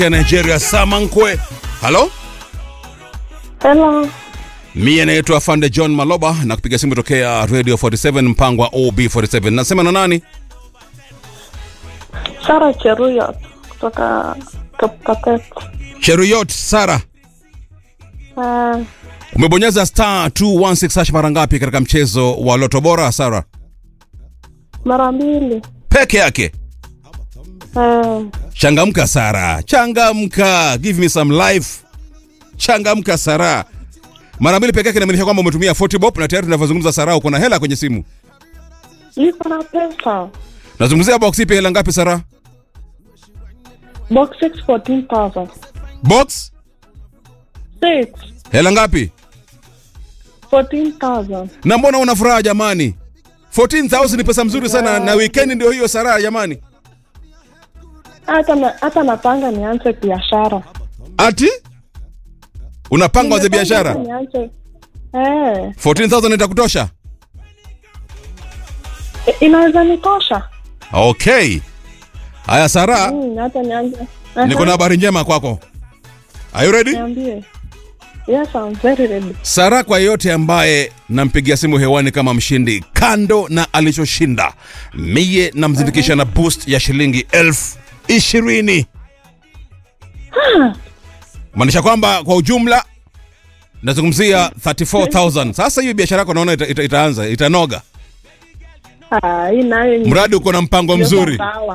ya Nigeria Samankwe. Halo, Hello. mie naitwa Fande John Maloba na kupiga simu tokea Radio 47 mpango wa OB47. Nasema na nani? Sara Cheruyot kutoka Kapkatet. Cheruyot Sara. Uh, Umebonyeza star 216 hash mara ngapi katika mchezo wa Loto Bora Sara? mara mbili. Peke yake. Uh, Changamka Sara, changamka, give me some life. Changamka Sara. Mara mbili peke yake inamaanisha kwamba umetumia 40 bob na tayari tunavyozungumza Sara uko na hela kwenye simu. niko na pesa. Nazungumzia box ipi hela ngapi Sara? Box 6 14,000. Box 6 hela ngapi? 14,000. Na mbona una furaha jamani? 14,000 ni pesa mzuri sana na weekend ndio hiyo Sara jamani. Hata na, hata napanga nianze biashara. Ati? Unapanga waze Nimepanga biashara? hata Nianze. Eh, 14,000 itakutosha? i- inaweza nikosha. Okay. Haya Sara, Mm, hata nianze. Aha, niko na habari njema kwako. Are you ready? Niambie. Yes, I'm very ready. Sara, kwa yeyote ambaye nampigia simu hewani kama mshindi, kando na alichoshinda, mie namzindikisha na boost ya shilingi elfu ishirini maanisha kwamba kwa ujumla nazungumzia 34000 Sasa hiyo biashara yako naona ita, ita, itaanza itanoga, Ah, hii nayo ni mradi uko na mpango mzuri. sawa.